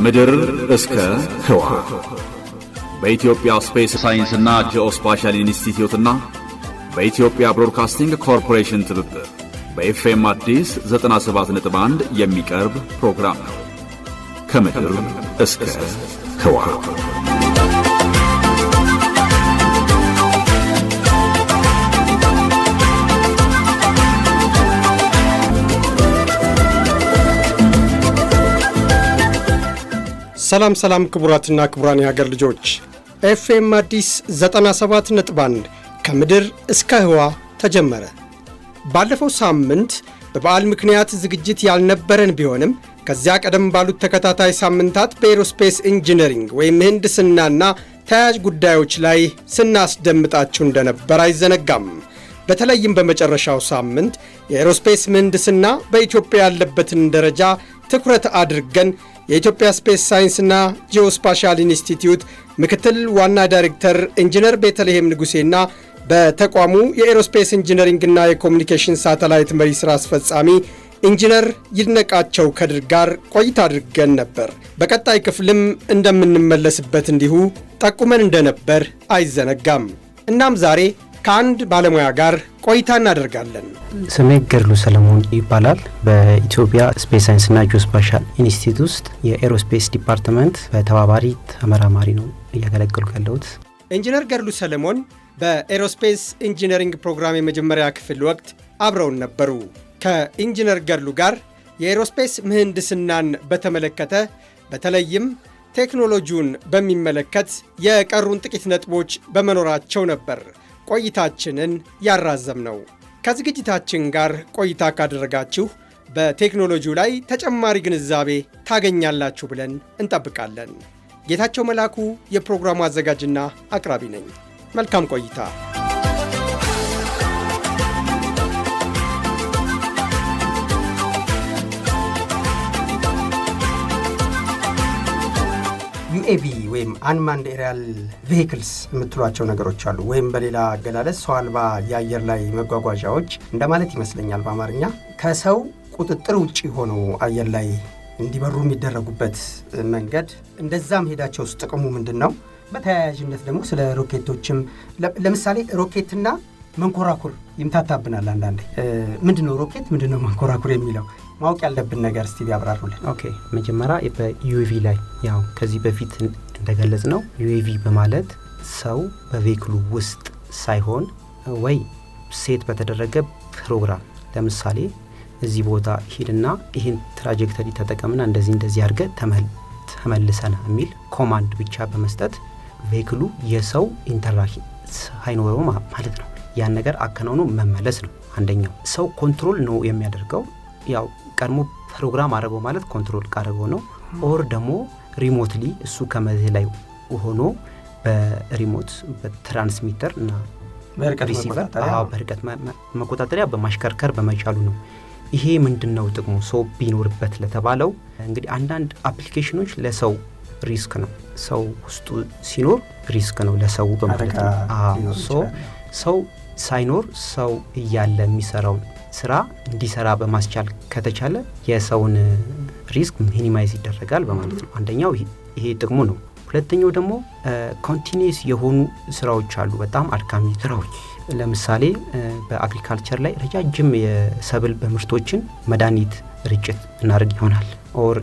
ከምድር እስከ ህዋ በኢትዮጵያ ስፔስ ሳይንስና ጂኦስፓሻል ኢንስቲትዩትና በኢትዮጵያ ብሮድካስቲንግ ኮርፖሬሽን ትብብር በኤፍኤም አዲስ 97.1 የሚቀርብ ፕሮግራም ነው። ከምድር እስከ ህዋ ሰላም ሰላም ክቡራትና ክቡራን የሀገር ልጆች ኤፍኤም አዲስ 97 ነጥብ 1 ከምድር እስከ ህዋ ተጀመረ። ባለፈው ሳምንት በበዓል ምክንያት ዝግጅት ያልነበረን ቢሆንም ከዚያ ቀደም ባሉት ተከታታይ ሳምንታት በኤሮስፔስ ኢንጂነሪንግ ወይም ምህንድስናና ተያያዥ ጉዳዮች ላይ ስናስደምጣችሁ እንደነበር አይዘነጋም። በተለይም በመጨረሻው ሳምንት የኤሮስፔስ ምህንድስና በኢትዮጵያ ያለበትን ደረጃ ትኩረት አድርገን የኢትዮጵያ ስፔስ ሳይንስና ጂኦስፓሻል ኢንስቲትዩት ምክትል ዋና ዳይሬክተር ኢንጂነር ቤተልሔም ንጉሴና በተቋሙ የኤሮስፔስ ኢንጂነሪንግና የኮሚኒኬሽን ሳተላይት መሪ ሥራ አስፈጻሚ ኢንጂነር ይድነቃቸው ከድር ጋር ቆይታ አድርገን ነበር። በቀጣይ ክፍልም እንደምንመለስበት እንዲሁ ጠቁመን እንደነበር አይዘነጋም። እናም ዛሬ ከአንድ ባለሙያ ጋር ቆይታ እናደርጋለን። ስሜ ገድሉ ሰለሞን ይባላል። በኢትዮጵያ ስፔስ ሳይንስና ጂኦስፓሻል ኢንስቲትዩት ውስጥ የኤሮስፔስ ዲፓርትመንት በተባባሪ ተመራማሪ ነው እያገለገልኩ ያለሁት። ኢንጂነር ገድሉ ሰለሞን በኤሮስፔስ ኢንጂነሪንግ ፕሮግራም የመጀመሪያ ክፍል ወቅት አብረውን ነበሩ። ከኢንጂነር ገድሉ ጋር የኤሮስፔስ ምህንድስናን በተመለከተ በተለይም ቴክኖሎጂውን በሚመለከት የቀሩን ጥቂት ነጥቦች በመኖራቸው ነበር ቆይታችንን ያራዘም ነው። ከዝግጅታችን ጋር ቆይታ ካደረጋችሁ በቴክኖሎጂው ላይ ተጨማሪ ግንዛቤ ታገኛላችሁ ብለን እንጠብቃለን። ጌታቸው መላኩ የፕሮግራሙ አዘጋጅና አቅራቢ ነኝ። መልካም ቆይታ። ዩኤቪ ወይም አንማንድ ኤሪያል ቬሂክልስ የምትሏቸው ነገሮች አሉ። ወይም በሌላ አገላለጽ ሰው አልባ የአየር ላይ መጓጓዣዎች እንደማለት ይመስለኛል በአማርኛ። ከሰው ቁጥጥር ውጭ ሆነው አየር ላይ እንዲበሩ የሚደረጉበት መንገድ እንደዛ መሄዳቸው ውስጥ ጥቅሙ ምንድን ነው? በተያያዥነት ደግሞ ስለ ሮኬቶችም ለምሳሌ ሮኬትና መንኮራኩር ይምታታብናል አንዳንዴ። ምንድን ነው ሮኬት፣ ምንድን ነው መንኮራኩር የሚለው ማወቅ ያለብን ነገር እስቲ ቢያብራሩልን። ኦኬ መጀመሪያ በዩኤቪ ላይ ያው ከዚህ በፊት እንደገለጽ ነው ዩኤቪ በማለት ሰው በቬክሉ ውስጥ ሳይሆን ወይ ሴት በተደረገ ፕሮግራም ለምሳሌ እዚህ ቦታ ሂድና ይህን ትራጀክተሪ ተጠቀምና እንደዚህ እንደዚህ አድርገ ተመልሰና የሚል ኮማንድ ብቻ በመስጠት ቬክሉ የሰው ኢንተራክሽን ሳይኖረው ማለት ነው። ያን ነገር አከናውኖ መመለስ ነው። አንደኛው ሰው ኮንትሮል ነው የሚያደርገው ያው ቀድሞ ፕሮግራም አድርገው ማለት ኮንትሮል ካደረገው ነው። ኦር ደግሞ ሪሞትሊ እሱ ከመዝህ ላይ ሆኖ በሪሞት በትራንስሚተር እና ሪሲቨር በርቀት መቆጣጠሪያ በማሽከርከር በመቻሉ ነው። ይሄ ምንድን ነው ጥቅሙ? ሰው ቢኖርበት ለተባለው እንግዲህ አንዳንድ አፕሊኬሽኖች ለሰው ሪስክ ነው። ሰው ውስጡ ሲኖር ሪስክ ነው ለሰው በማለት ነው። ሰው ሳይኖር ሰው እያለ የሚሰራውን ስራ እንዲሰራ በማስቻል ከተቻለ የሰውን ሪስክ ሚኒማይዝ ይደረጋል በማለት ነው። አንደኛው ይሄ ጥቅሙ ነው። ሁለተኛው ደግሞ ኮንቲኒስ የሆኑ ስራዎች አሉ፣ በጣም አድካሚ ስራዎች። ለምሳሌ በአግሪካልቸር ላይ ረጃጅም የሰብል በምርቶችን መድኃኒት ርጭት እናደርግ ይሆናል ኦር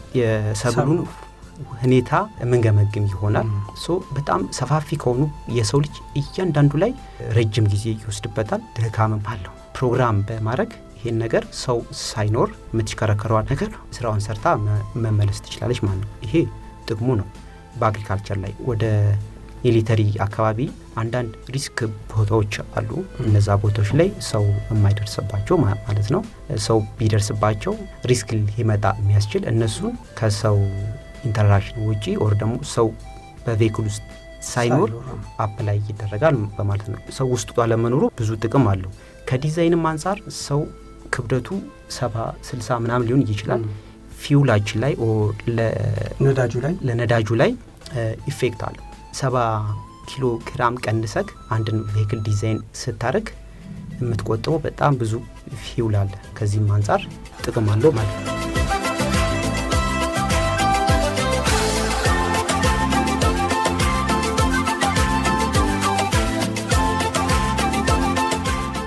የሰብሉን ሁኔታ የምንገመግም ይሆናል። ሶ በጣም ሰፋፊ ከሆኑ የሰው ልጅ እያንዳንዱ ላይ ረጅም ጊዜ ይወስድበታል፣ ድካምም አለው። ፕሮግራም በማድረግ ይህን ነገር ሰው ሳይኖር የምትሽከረከረዋን ነገር ስራውን ሰርታ መመለስ ትችላለች ማለት ነው። ይሄ ጥቅሙ ነው። በአግሪካልቸር ላይ ወደ ሚሊተሪ አካባቢ አንዳንድ ሪስክ ቦታዎች አሉ። እነዛ ቦታዎች ላይ ሰው የማይደርስባቸው ማለት ነው። ሰው ቢደርስባቸው ሪስክ ሊመጣ የሚያስችል እነሱን ከሰው ኢንተራክሽን ውጪ ኦር ደግሞ ሰው በቬክል ውስጥ ሳይኖር አፕ ላይ ይደረጋል በማለት ነው። ሰው ውስጡ አለመኖሩ ብዙ ጥቅም አለው። ከዲዛይንም አንጻር ሰው ክብደቱ ሰባ ስልሳ ምናምን ሊሆን ይችላል። ፊውላችን ላይ ለነዳጁ ላይ ኢፌክት አለው። ሰባ ኪሎ ግራም ቀንሰክ አንድን ቬክል ዲዛይን ስታደርግ የምትቆጥበው በጣም ብዙ ፊውል አለ። ከዚህም አንጻር ጥቅም አለው ማለት ነው።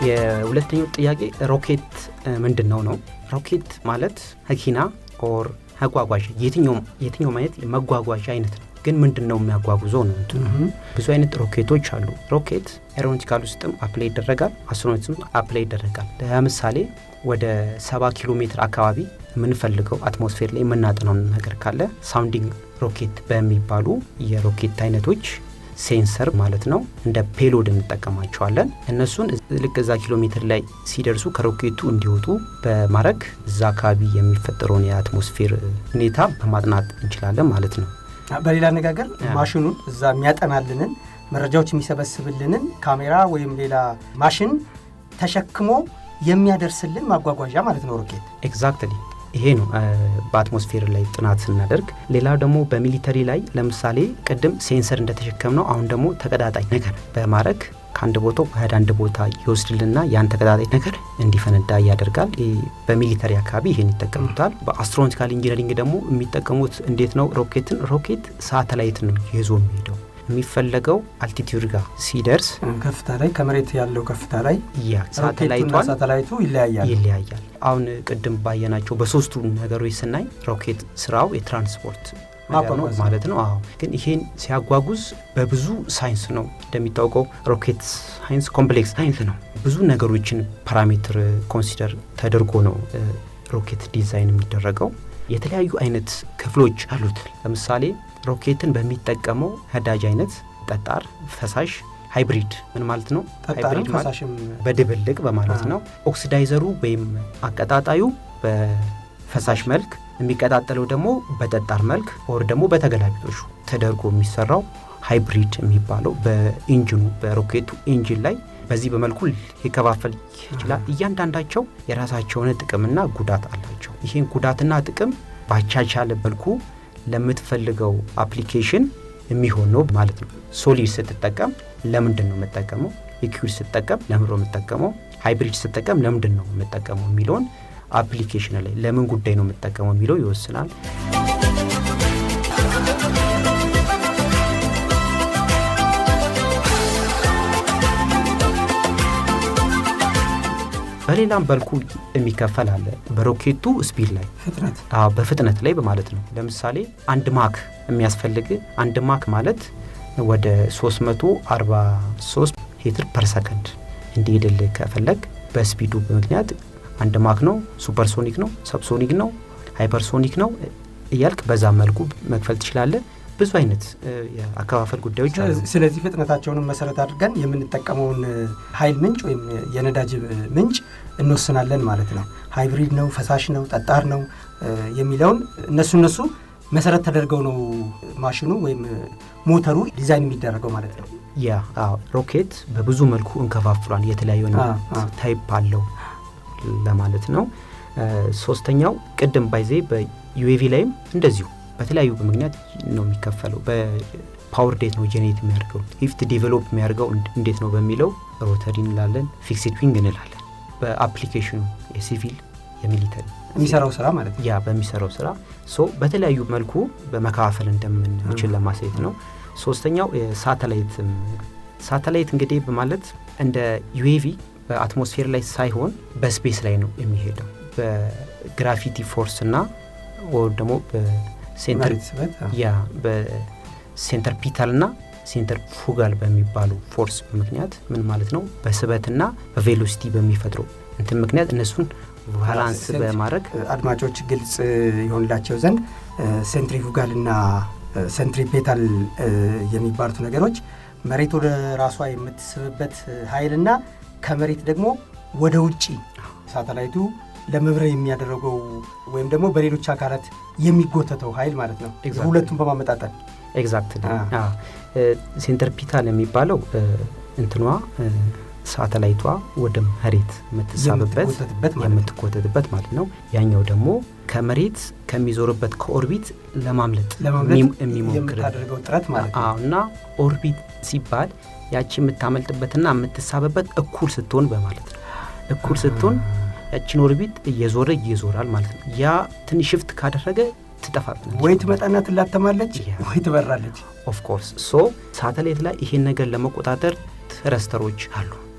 የሁለተኛው ጥያቄ ሮኬት ምንድን ነው ነው? ሮኬት ማለት መኪና ኦር መጓጓዣ የትኛውም አይነት መጓጓዣ አይነት ነው። ግን ምንድን ነው የሚያጓጉዘው ነው እንትኑ። ብዙ አይነት ሮኬቶች አሉ። ሮኬት ኤሮኖቲካል ውስጥም አፕላይ ይደረጋል፣ አስትሮኖቲክስም አፕላይ ይደረጋል። ለምሳሌ ወደ ሰባ ኪሎ ሜትር አካባቢ የምንፈልገው አትሞስፌር ላይ የምናጠናው ነገር ካለ ሳውንዲንግ ሮኬት በሚባሉ የሮኬት አይነቶች ሴንሰር ማለት ነው እንደ ፔሎድ እንጠቀማቸዋለን። እነሱን ልክ እዛ ኪሎ ሜትር ላይ ሲደርሱ ከሮኬቱ እንዲወጡ በማድረግ እዛ አካባቢ የሚፈጠረውን የአትሞስፌር ሁኔታ በማጥናት እንችላለን ማለት ነው። በሌላ አነጋገር ማሽኑን እዛ የሚያጠናልንን መረጃዎች የሚሰበስብልንን ካሜራ ወይም ሌላ ማሽን ተሸክሞ የሚያደርስልን ማጓጓዣ ማለት ነው ሮኬት። ኤግዛክትሊ ይሄ ነው በአትሞስፌር ላይ ጥናት ስናደርግ። ሌላው ደግሞ በሚሊተሪ ላይ ለምሳሌ ቅድም ሴንሰር እንደተሸከም ነው፣ አሁን ደግሞ ተቀጣጣይ ነገር በማድረግ ከአንድ ቦታ ወደ አንድ ቦታ ይወስድልና ያን ተቀጣጣይ ነገር እንዲፈነዳ ያደርጋል። በሚሊተሪ አካባቢ ይህን ይጠቀሙታል። በአስትሮኖቲካል ኢንጂነሪንግ ደግሞ የሚጠቀሙት እንዴት ነው? ሮኬትን ሮኬት ሳተላይት ነው ይዞ የሚሄደው የሚፈለገው አልቲቲዩድ ጋር ሲደርስ ከፍታ ላይ ከመሬት ያለው ከፍታ ላይ ያ ሳተላይቷን ሳተላይቱ ይለያያል ይለያያል። አሁን ቅድም ባየናቸው በሶስቱ ነገሮች ስናይ ሮኬት ስራው የትራንስፖርት ነገር ነው ማለት ነው። አዎ ግን ይሄን ሲያጓጉዝ በብዙ ሳይንስ ነው እንደሚታወቀው፣ ሮኬት ሳይንስ ኮምፕሌክስ ሳይንስ ነው። ብዙ ነገሮችን ፓራሜትር ኮንሲደር ተደርጎ ነው ሮኬት ዲዛይን የሚደረገው። የተለያዩ አይነት ክፍሎች አሉት። ለምሳሌ ሮኬትን በሚጠቀመው ነዳጅ አይነት ጠጣር፣ ፈሳሽ፣ ሃይብሪድ ምን ማለት ነው? ሃይብሪድ ማለት በድብልቅ በማለት ነው። ኦክሲዳይዘሩ ወይም አቀጣጣዩ በፈሳሽ መልክ የሚቀጣጠለው ደግሞ በጠጣር መልክ ወር ደግሞ በተገላቢጦሹ ተደርጎ የሚሰራው ሃይብሪድ የሚባለው በኢንጂኑ በሮኬቱ ኢንጂን ላይ በዚህ በመልኩ ሊከፋፈል ይችላል። እያንዳንዳቸው የራሳቸውን ጥቅምና ጉዳት አላቸው። ይህን ጉዳትና ጥቅም ባቻቻለ መልኩ ለምትፈልገው አፕሊኬሽን የሚሆን ነው ማለት ነው። ሶሊድ ስትጠቀም ለምንድን ነው የምጠቀመው? ሊኩዊድ ስትጠቀም ለምንድን ነው የምጠቀመው? ሃይብሪድ ስትጠቀም ለምንድን ነው የምጠቀመው የሚለውን አፕሊኬሽን ላይ ለምን ጉዳይ ነው የምጠቀመው የሚለው ይወስናል። በሌላም በልኩ የሚከፈል አለ። በሮኬቱ ስፒድ ላይ ፍጥነት በፍጥነት ላይ በማለት ነው። ለምሳሌ አንድ ማክ የሚያስፈልግ አንድ ማክ ማለት ወደ 343 ሜትር ፐር ሰከንድ እንዲሄድል ከፈለግ በስፒዱ ምክንያት አንድ ማክ ነው፣ ሱፐርሶኒክ ነው፣ ሰብሶኒክ ነው፣ ሃይፐርሶኒክ ነው እያልክ በዛ መልኩ መክፈል ትችላለህ። ብዙ አይነት የአከፋፈል ጉዳዮች አሉ። ስለዚህ ፍጥነታቸውንም መሰረት አድርገን የምንጠቀመውን ኃይል ምንጭ ወይም የነዳጅ ምንጭ እንወስናለን ማለት ነው። ሃይብሪድ ነው፣ ፈሳሽ ነው፣ ጠጣር ነው የሚለውን እነሱ እነሱ መሰረት ተደርገው ነው ማሽኑ ወይም ሞተሩ ዲዛይን የሚደረገው ማለት ነው። ያ ሮኬት በብዙ መልኩ እንከፋፍሏል። የተለያዩ ታይፕ አለው ለማለት ነው። ሶስተኛው ቅድም ባይዜ በዩኤቪ ላይም እንደዚሁ በተለያዩ ምክንያት ነው የሚከፈለው። በፓወር ዴት ነው ጄኔሬት የሚያደርገው ሊፍት ዲቨሎፕ የሚያደርገው እንዴት ነው በሚለው ሮተሪ እንላለን፣ ፊክስድ ዊንግ እንላለን። በአፕሊኬሽኑ የሲቪል የሚሊተሪ የሚሰራው ስራ ማለት ነው። ያ በሚሰራው ስራ ሶ በተለያዩ መልኩ በመከፋፈል እንደምንችል ለማሳየት ነው። ሶስተኛው ሳተላይት ሳተላይት እንግዲህ በማለት እንደ ዩኤቪ በአትሞስፌር ላይ ሳይሆን በስፔስ ላይ ነው የሚሄደው በግራቪቲ ፎርስ እና ወር ደግሞ ያ በሴንተር ፒታል ና ሴንተር ፉጋል በሚባሉ ፎርስ ምክንያት ምን ማለት ነው በስበትና በቬሎሲቲ በሚፈጥረው እንትን ምክንያት እነሱን ባላንስ በማድረግ አድማጮች ግልጽ የሆንላቸው ዘንድ ሴንትሪፉጋል እና ሴንትሪፔታል የሚባሉት ነገሮች መሬት ወደ ራሷ የምትስብበት ኃይልና ከመሬት ደግሞ ወደ ውጭ ሳተላይቱ ለመብረር የሚያደረገው ወይም ደግሞ በሌሎች አካላት የሚጎተተው ኃይል ማለት ነው። ሁለቱም በማመጣጠን ኤግዛክት ሴንተር ፒታል የሚባለው እንትኗ ሳተላይቷ ወደ መሬት የምትሳብበት የምትጎተትበት ማለት ነው። ያኛው ደግሞ ከመሬት ከሚዞርበት ከኦርቢት ለማምለጥ የሚሞክር ጥረት ማለት ነው እና ኦርቢት ሲባል ያቺ የምታመልጥበትና የምትሳብበት እኩል ስትሆን በማለት ነው። እኩል ስትሆን ያችን ኦርቢት እየዞረ ይዞራል ማለት ነው። ያ ትንሽ ሽፍት ካደረገ ትጠፋብናል። ወይ ትመጣና ትላተማለች ወይ ትበራለች። ኦፍኮርስ ሶ ሳተላይት ላይ ይሄን ነገር ለመቆጣጠር ትረስተሮች አሉ፣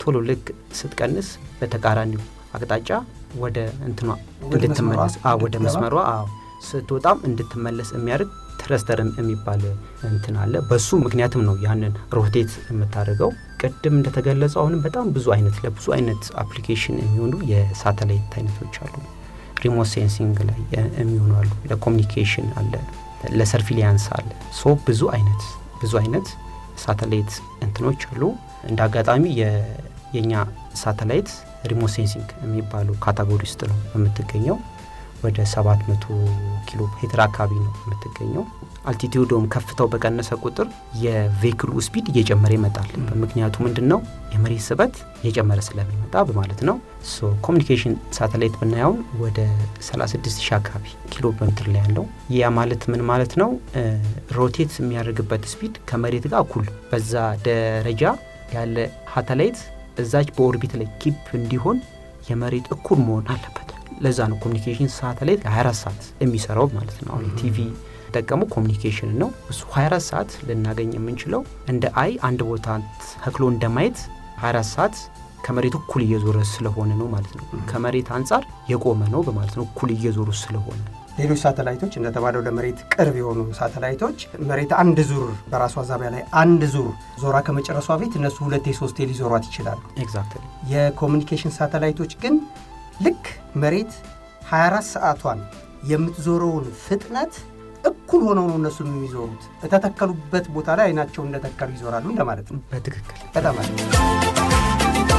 ቶሎ ልክ ስትቀንስ በተቃራኒው አቅጣጫ ወደ እንትኗ ወደ እንድትመለስ መስመሯ አዎ፣ ወደ እንድትገባ? መስመሯ አዎ፣ ስትወጣም እንድትመለስ የሚያደርግ ትረስተር የሚባል እንትን አለ። በሱ ምክንያትም ነው ያንን ሮቴት የምታደርገው። ቅድም እንደተገለጸው አሁንም በጣም ብዙ አይነት ለብዙ አይነት አፕሊኬሽን የሚሆኑ የሳተላይት አይነቶች አሉ። ሪሞት ሴንሲንግ ላይ የሚሆኑ አሉ። ለኮሚኒኬሽን አለ፣ ለሰርፊሊያንስ አለ። ሶ ብዙ አይነት ብዙ አይነት ሳተላይት እንትኖች አሉ። እንደ አጋጣሚ የ- የእኛ ሳተላይት ሪሞት ሴንሲንግ የሚባሉ ካታጎሪ ውስጥ ነው የምትገኘው። ወደ 700 ኪሎ ሜትር አካባቢ ነው የምትገኘው። አልቲቲዩዶም ከፍታው በቀነሰ ቁጥር የቬክሉ ስፒድ እየጨመረ ይመጣል። ምክንያቱ ምንድን ነው? የመሬት ስበት እየጨመረ ስለሚመጣ በማለት ነው። ሶ ኮሚኒኬሽን ሳተላይት ብናየውን ወደ 36 ሺህ አካባቢ ኪሎ ሜትር ላይ ያለው ያ ማለት ምን ማለት ነው? ሮቴት የሚያደርግበት ስፒድ ከመሬት ጋር እኩል በዛ ደረጃ ያለ ሳተላይት እዛች በኦርቢት ላይ ኪፕ እንዲሆን የመሬት እኩል መሆን አለበት። ለዛ ነው ኮሚኒኬሽን ሳተላይት 24 ሰዓት የሚሰራው ማለት ነው። አሁን ቲቪ ጠቀሙ ኮሚኒኬሽን ነው። እሱ 24 ሰዓት ልናገኝ የምንችለው እንደ አይ አንድ ቦታ ተክሎ እንደማየት 24 ሰዓት ከመሬት እኩል እየዞረ ስለሆነ ነው ማለት ነው። ከመሬት አንጻር የቆመ ነው በማለት ነው፣ እኩል እየዞሩ ስለሆነ ሌሎች ሳተላይቶች እንደተባለው ለመሬት ቅርብ የሆኑ ሳተላይቶች መሬት አንድ ዙር በራሷ ዛቢያ ላይ አንድ ዙር ዞራ ከመጨረሷ ቤት እነሱ ሁለቴ ሶስቴ ሊዞሯት ይችላሉ። ኤግዛክትሊ የኮሚኒኬሽን ሳተላይቶች ግን ልክ መሬት 24 ሰዓቷን የምትዞረውን ፍጥነት እኩል ሆነው ነው እነሱም የሚዞሩት። የተተከሉበት ቦታ ላይ አይናቸው እንደተከሉ ይዞራሉ እንደማለት ነው። በትክክል በጣም አሪፍ።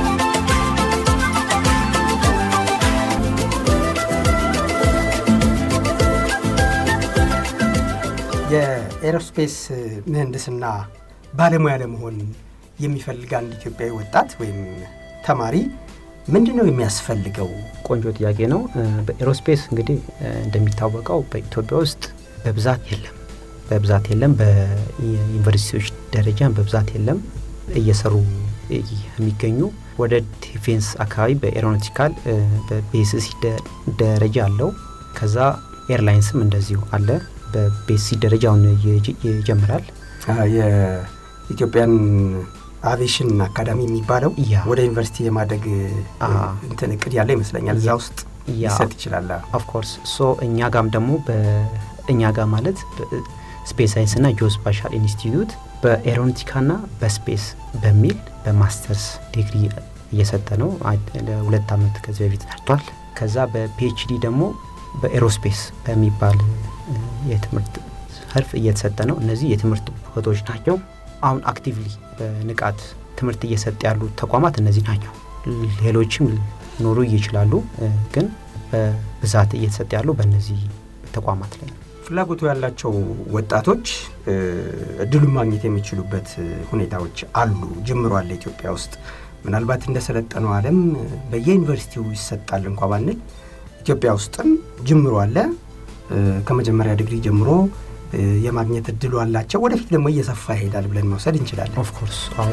የኤሮስፔስ ምህንድስና ባለሙያ ለመሆን የሚፈልግ አንድ ኢትዮጵያዊ ወጣት ወይም ተማሪ ምንድን ነው የሚያስፈልገው? ቆንጆ ጥያቄ ነው። በኤሮስፔስ እንግዲህ እንደሚታወቀው በኢትዮጵያ ውስጥ በብዛት የለም በብዛት የለም። በዩኒቨርሲቲዎች ደረጃ በብዛት የለም። እየሰሩ የሚገኙ ወደ ዲፌንስ አካባቢ በኤሮኖቲካል በቤስሲ ደረጃ አለው። ከዛ ኤርላይንስም እንደዚሁ አለ። በቤስሲ ደረጃ አሁን ይጀምራል። የኢትዮጵያን አቪዬሽን አካዳሚ የሚባለው ያ ወደ ዩኒቨርሲቲ የማደግ አ እንትን እቅድ ያለ ይመስለኛል። እዛ ውስጥ ያ ሊሰጥ ይችላል። ኦፍኮርስ ሶ እኛ ጋም ደግሞ በእኛ ጋር ማለት ስፔስ ሳይንስና ጂኦስፓሻል ኢንስቲትዩት በኤሮኖቲካና በስፔስ በሚል በማስተርስ ዲግሪ እየሰጠ ነው። አይ- ለሁለት ዓመት ከዚህ በፊት ሰርቷል። ከዛ በፒኤችዲ ደግሞ በኤሮስፔስ በሚባል እ፣ የትምህርት ዘርፍ እየተሰጠ ነው። እነዚህ የትምህርት ቦታዎች ናቸው። አሁን አክቲቭሊ በንቃት ትምህርት እየሰጠ ያሉ ተቋማት እነዚህ ናቸው። ሌሎችም ሊኖሩ ይችላሉ፣ እ፣ ግን በብዛት እየተሰጠ ያሉ በእነዚህ ተቋማት ላይ ነው። ፍላጎቱ ያላቸው ወጣቶች እ፣ እድሉን ማግኘት የሚችሉበት እ፣ ሁኔታዎች አሉ። ጅምሮ አለ ኢትዮጵያ ውስጥ ምናልባት እንደ ሰለጠነው ዓለም በየዩኒቨርሲቲው ይሰጣል እንኳ ባንል ኢትዮጵያ ውስጥም ጅምሮ አለ። እ፣ ከመጀመሪያ ዲግሪ ጀምሮ እ፣ የማግኘት እድሉ አላቸው። ወደፊት ደግሞ እየሰፋ ይሄዳል ብለን መውሰድ እንችላለን። ኦፍኮርስ አዎ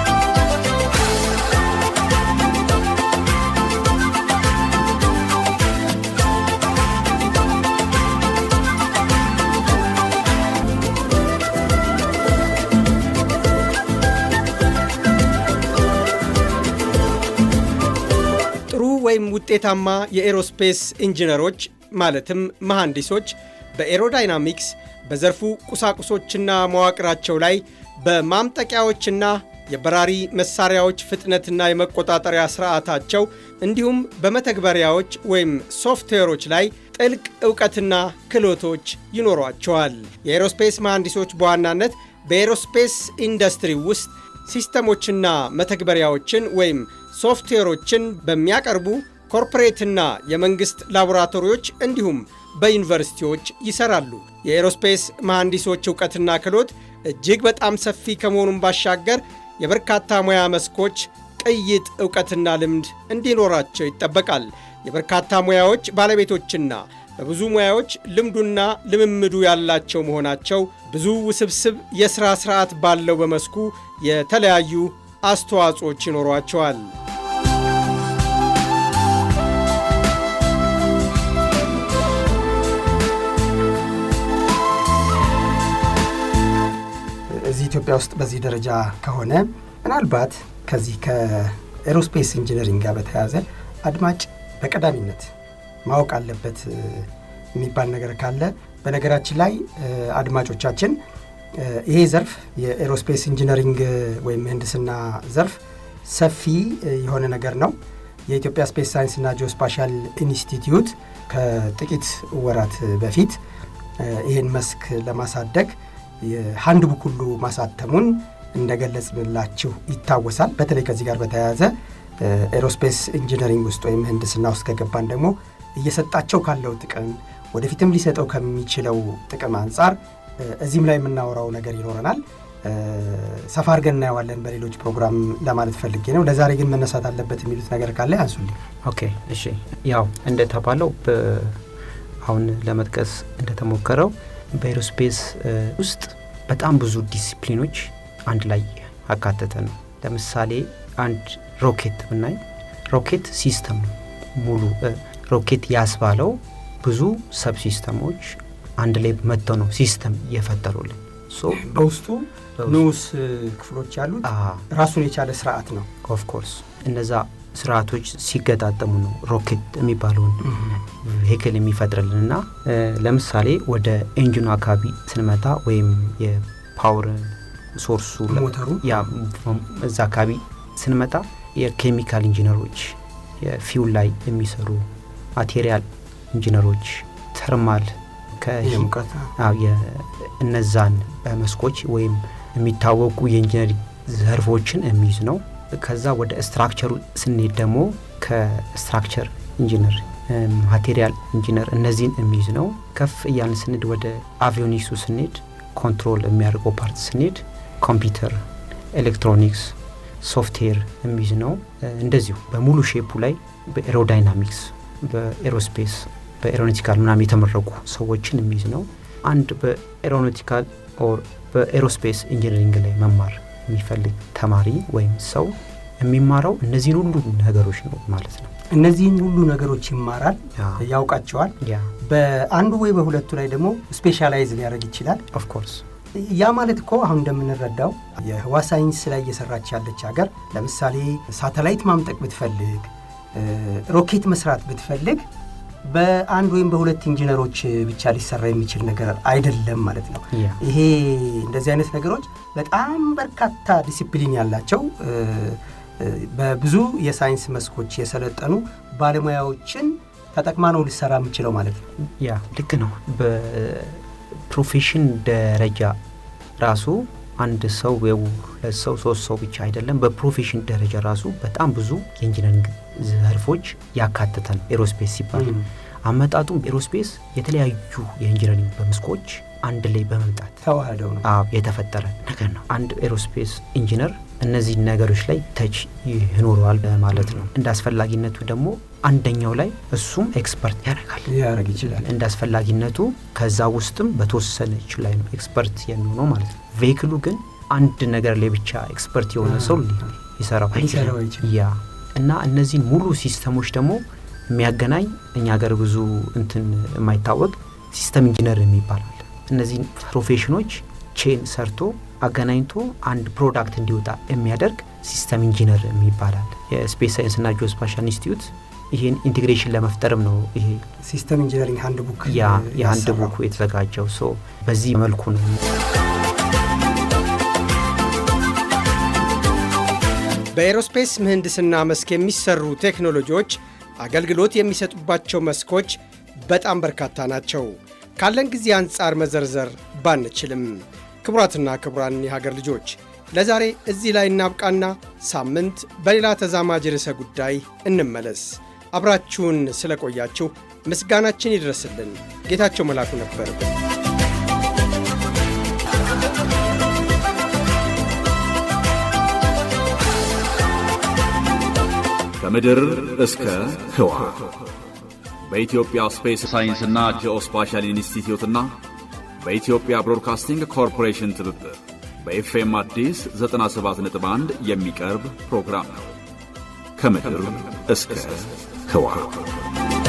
ጥሩ ወይም ውጤታማ የኤሮስፔስ ኢንጂነሮች ማለትም መሐንዲሶች በኤሮዳይናሚክስ በዘርፉ ቁሳቁሶችና መዋቅራቸው ላይ በማምጠቂያዎችና የበራሪ መሳሪያዎች ፍጥነትና የመቆጣጠሪያ ስርዓታቸው እንዲሁም በመተግበሪያዎች ወይም ሶፍትዌሮች ላይ ጥልቅ ዕውቀትና ክህሎቶች ይኖሯቸዋል። የኤሮስፔስ መሐንዲሶች በዋናነት በኤሮስፔስ ኢንዱስትሪ ውስጥ ሲስተሞችና መተግበሪያዎችን ወይም ሶፍትዌሮችን በሚያቀርቡ ኮርፖሬትና የመንግሥት ላቦራቶሪዎች እንዲሁም በዩኒቨርሲቲዎች ይሰራሉ። የኤሮስፔስ መሐንዲሶች ዕውቀትና ክህሎት እጅግ በጣም ሰፊ ከመሆኑም ባሻገር የበርካታ ሙያ መስኮች ቅይጥ ዕውቀትና ልምድ እንዲኖራቸው ይጠበቃል። የበርካታ ሙያዎች ባለቤቶችና በብዙ ሙያዎች ልምዱና ልምምዱ ያላቸው መሆናቸው ብዙ ውስብስብ የሥራ ሥርዓት ባለው በመስኩ የተለያዩ አስተዋጽኦች ይኖሯቸዋል። እዚህ ኢትዮጵያ ውስጥ በዚህ ደረጃ ከሆነ ምናልባት ከዚህ ከኤሮስፔስ ኢንጂነሪንግ ጋር በተያያዘ አድማጭ በቀዳሚነት ማወቅ አለበት የሚባል ነገር ካለ በነገራችን ላይ አድማጮቻችን ይሄ ዘርፍ የኤሮስፔስ ኢንጂነሪንግ ወይም ምህንድስና ዘርፍ ሰፊ የሆነ ነገር ነው። የኢትዮጵያ ስፔስ ሳይንስና ጂኦስፓሻል ኢንስቲትዩት ከጥቂት ወራት በፊት ይህን መስክ ለማሳደግ የሀንድ ቡክ ሁሉ ማሳተሙን እንደገለጽንላችሁ ይታወሳል። በተለይ ከዚህ ጋር በተያያዘ ኤሮስፔስ ኢንጂነሪንግ ውስጥ ወይም ምህንድስና ውስጥ ከገባን ደግሞ እየሰጣቸው ካለው ጥቅም ወደፊትም ሊሰጠው ከሚችለው ጥቅም አንጻር እዚህም ላይ የምናወራው ነገር ይኖረናል። ሰፋ አድርገን እናየዋለን በሌሎች ፕሮግራም ለማለት ፈልጌ ነው። ለዛሬ ግን መነሳት አለበት የሚሉት ነገር ካለ ያንሱልኝ። ኦኬ፣ እሺ። ያው እንደተባለው አሁን ለመጥቀስ እንደተሞከረው በኤሮስፔስ ውስጥ በጣም ብዙ ዲሲፕሊኖች አንድ ላይ አካተተ ነው። ለምሳሌ አንድ ሮኬት ብናይ ሮኬት ሲስተም ነው። ሙሉ ሮኬት ያስባለው ብዙ ሰብ ሲስተሞች አንድ ላይ መጥተው ነው ሲስተም እየፈጠሩልን በውስጡ ንዑስ ክፍሎች ያሉት ራሱን የቻለ ስርዓት ነው። ኦፍኮርስ እነዛ ስርዓቶች ሲገጣጠሙ ነው ሮኬት የሚባለውን ቬክል የሚፈጥርልን እና ለምሳሌ ወደ ኤንጂኑ አካባቢ ስንመጣ ወይም የፓወር ሶርሱ ሞተሩ ያ እዛ አካባቢ ስንመጣ የኬሚካል ኢንጂነሮች የፊውል ላይ የሚሰሩ ማቴሪያል ኢንጂነሮች ተርማል እነዛን መስኮች ወይም የሚታወቁ የኢንጂነሪንግ ዘርፎችን የሚይዝ ነው። ከዛ ወደ ስትራክቸሩ ስንሄድ ደግሞ ከስትራክቸር ኢንጂነር፣ ማቴሪያል ኢንጂነር እነዚህን የሚይዝ ነው። ከፍ እያልን ስንሄድ ወደ አቪዮኒክሱ ስንሄድ ኮንትሮል የሚያደርገው ፓርት ስንሄድ ኮምፒውተር፣ ኤሌክትሮኒክስ፣ ሶፍትዌር የሚይዝ ነው። እንደዚሁ በሙሉ ሼፑ ላይ በኤሮዳይናሚክስ፣ በኤሮስፔስ፣ በኤሮኖቲካል ምናምን የተመረቁ ሰዎችን የሚይዝ ነው። አንድ በኤሮኖቲካል ኦር በኤሮስፔስ ኢንጂነሪንግ ላይ መማር የሚፈልግ ተማሪ ወይም ሰው የሚማረው እነዚህን ሁሉ ነገሮች ነው ማለት ነው። እነዚህን ሁሉ ነገሮች ይማራል፣ ያውቃቸዋል። በአንዱ ወይ በሁለቱ ላይ ደግሞ ስፔሻላይዝ ሊያደርግ ይችላል። ኦፍኮርስ ያ ማለት እኮ አሁን እንደምንረዳው የህዋ ሳይንስ ላይ እየሰራች ያለች ሀገር ለምሳሌ ሳተላይት ማምጠቅ ብትፈልግ፣ ሮኬት መስራት ብትፈልግ በአንድ ወይም በሁለት ኢንጂነሮች ብቻ ሊሰራ የሚችል ነገር አይደለም ማለት ነው። ይሄ እንደዚህ አይነት ነገሮች በጣም በርካታ ዲሲፕሊን ያላቸው በብዙ የሳይንስ መስኮች የሰለጠኑ ባለሙያዎችን ተጠቅማ ነው ሊሰራ የምችለው ማለት ነው። ያ ልክ ነው። በፕሮፌሽን ደረጃ ራሱ አንድ ሰው ሁለት ሰው ሶስት ሰው ብቻ አይደለም። በፕሮፌሽን ደረጃ ራሱ በጣም ብዙ የኢንጂነሪንግ ዘርፎች ያካተተ ነው ኤሮስፔስ ሲባል። አመጣጡም ኤሮስፔስ የተለያዩ የኢንጂነሪንግ በመስኮች አንድ ላይ በመምጣት ተዋህደው ነው የተፈጠረ ነገር ነው። አንድ ኤሮስፔስ ኢንጂነር እነዚህ ነገሮች ላይ ተች ይኖረዋል ማለት ነው። እንደ አስፈላጊነቱ ደግሞ አንደኛው ላይ እሱም ኤክስፐርት ያደርጋል ያደርግ ይችላል። እንደ አስፈላጊነቱ ከዛ ውስጥም በተወሰነች ላይ ነው ኤክስፐርት የሚሆነው ማለት ነው። ቬክሉ ግን አንድ ነገር ላይ ብቻ ኤክስፐርት የሆነ ሰው ሊሰራው አይችልም። ያ እና እነዚህን ሙሉ ሲስተሞች ደግሞ የሚያገናኝ እኛ ሀገር ብዙ እንትን የማይታወቅ ሲስተም ኢንጂነር የሚባላል እነዚህን ፕሮፌሽኖች ቼን ሰርቶ አገናኝቶ አንድ ፕሮዳክት እንዲወጣ የሚያደርግ ሲስተም ኢንጂነር የሚባላል። የስፔስ ሳይንስና ጂኦስፓሻል ኢንስቲትዩት ይህን ኢንቴግሬሽን ለመፍጠርም ነው ይሄ ሲስተም ኢንጂነሪንግ ሀንድ ቡክ ያ የሀንድ ቡኩ የተዘጋጀው። ሶ በዚህ መልኩ ነው። በኤሮስፔስ ምህንድስና መስክ የሚሰሩ ቴክኖሎጂዎች አገልግሎት የሚሰጡባቸው መስኮች በጣም በርካታ ናቸው። ካለን ጊዜ አንጻር መዘርዘር ባንችልም፣ ክቡራትና ክቡራን የሀገር ልጆች ለዛሬ እዚህ ላይ እናብቃና ሳምንት በሌላ ተዛማጅ ርዕሰ ጉዳይ እንመለስ። አብራችሁን ስለቆያችሁ ምስጋናችን ይድረስልን። ጌታቸው መላኩ ነበር። ከምድር እስከ ህዋ በኢትዮጵያ ስፔስ ሳይንስና ጂኦስፓሻል ኢንስቲትዩትና በኢትዮጵያ ብሮድካስቲንግ ኮርፖሬሽን ትብብር በኤፍኤም አዲስ 97.1 የሚቀርብ ፕሮግራም ነው። ከምድር እስከ ህዋ